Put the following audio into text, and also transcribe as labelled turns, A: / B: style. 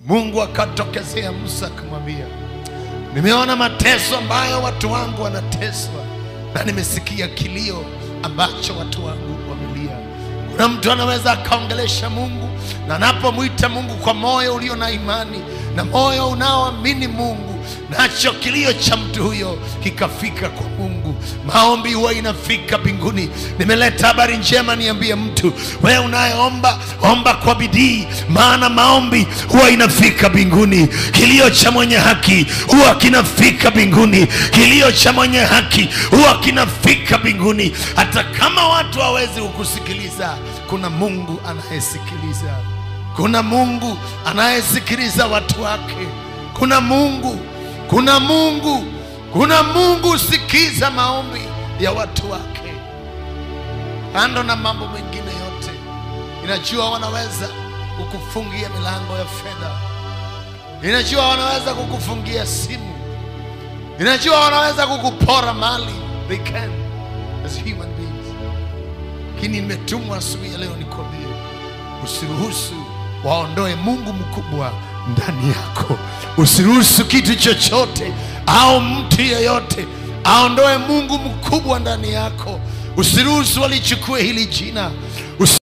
A: Mungu akatokezea Musa akamwambia, nimeona mateso ambayo watu wangu wanateswa na nimesikia kilio ambacho watu wangu wamelia. Kuna mtu anaweza akaongelesha Mungu na anapomwita Mungu kwa moyo ulio na imani na moyo unaoamini Mungu, nacho kilio cha mtu huyo kikafika kwa Mungu. Maombi huwa inafika mbinguni. Nimeleta habari njema, niambie mtu wewe unayeomba, omba kwa bidii, maana maombi huwa inafika mbinguni. Kilio cha mwenye haki huwa kinafika mbinguni. Kilio cha mwenye haki huwa kinafika mbinguni. Hata kama watu hawezi kukusikiliza, kuna Mungu anayesikiliza. Kuna Mungu anayesikiliza watu wake. Kuna Mungu, kuna Mungu, kuna Mungu husikiza maombi ya watu wake. Kando na mambo mengine yote, inajua wanaweza kukufungia milango ya fedha, inajua wanaweza kukufungia simu, inajua wanaweza kukupora mali. They can as human beings, lakini nimetumwa asubuhi ya leo nikwambie, usiruhusu waondoe Mungu mkubwa ndani yako. Usiruhusu kitu chochote au mtu yeyote aondoe Mungu mkubwa ndani yako. Usiruhusu walichukue hili jina. Usi